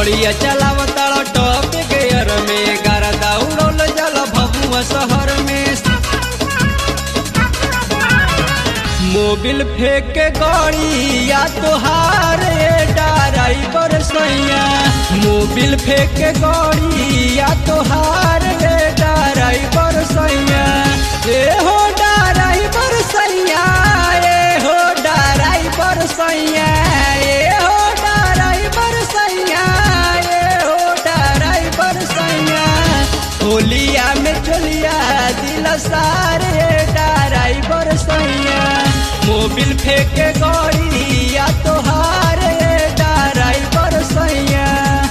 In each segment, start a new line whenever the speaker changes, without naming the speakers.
गड़िया चलावताड़ top gear में गारा उड़ल जल भभुआ शहर में मोबिल फेंक के गड़िया तोहार ड्राइवर सैया मोबिल फेंक के गड़िया तोहार ड्राइवर सैया ए हो ड्राइवर सैया ए हो ड्राइवर सैया ए हो ड्राइवर सैया ए हो ड्राइवर सैया होलिया में चलिया दिल सारे ड्राइवर सैया मोबिल फेंके गड़िया तोहार ड्राइवर सैया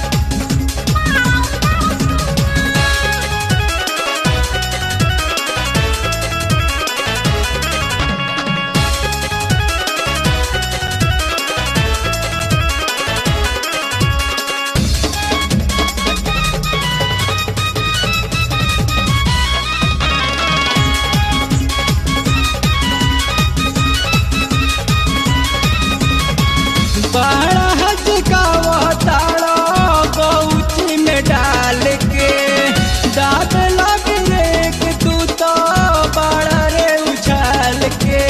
बड़ा हचकावताड़ा गौची में डाल के दाद लग रेक तू तो बड़ा रे उछाल के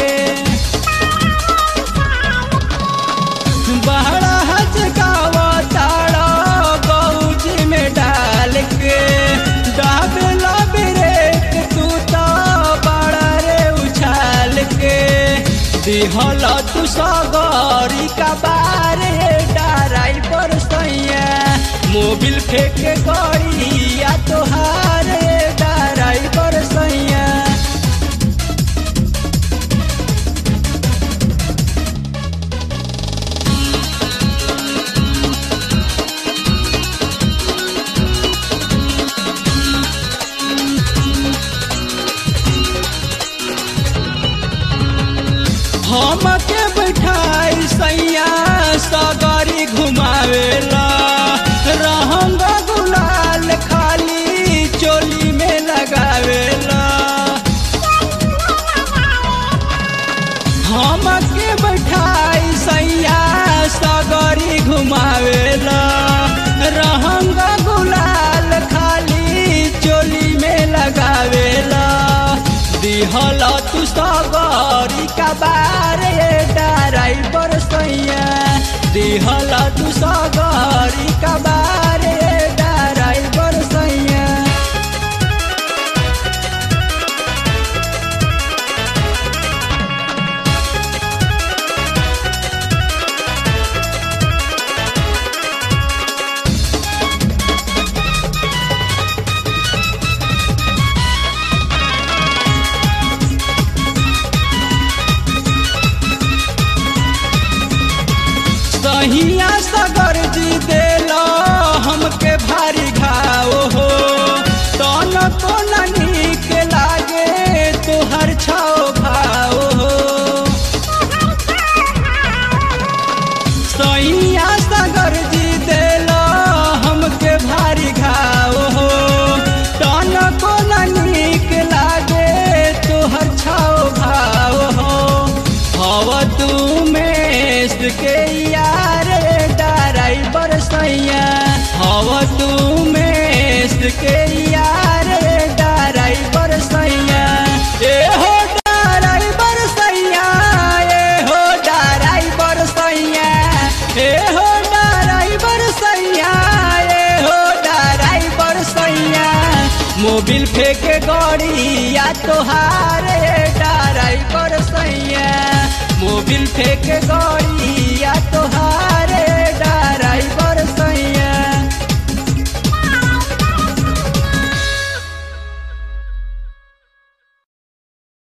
बड़ा हचकावताड़ा गौची में डाल के दाद लग रेक तू तो बड़ा रे उछाल के दिहल तू सगरी का बारे ड्राइवर सैया मोबिल फेंक गड़िया तोहार ड्राइवर सैया हमके बैठाई सैया सगरी घुमावेला रहंग गुलाल खाली चोली में लगावेला हमके बैठाई सैया सगरी घुमावेला रहंग गुलाल खाली चोली में लगावेला दिहल तू सगरी का बारे ड्राइवर सैया दिहल तू सगरी का बारे ड्राइवर सैया सहिया सगर जी देला हमके भारी घाव हो तन तो नीक लागे तोहर छाओ भाव हो सैया सगर जी देला हमके भारी घाव हो तन को नीक लागे तोहर छाओ भाव हो हव तू में के यार ड्राइवर सैया हव तू में के यार ड्राइवर सैया ए हो ड्राइवर सैया ए हो ड्राइवर सैया ए हो ड्राइवर सैया ए हो ड्राइवर सैया मोबिल फेंक गड़िया तोहार ड्राइवर सैया मोबिल फेंक गड़ी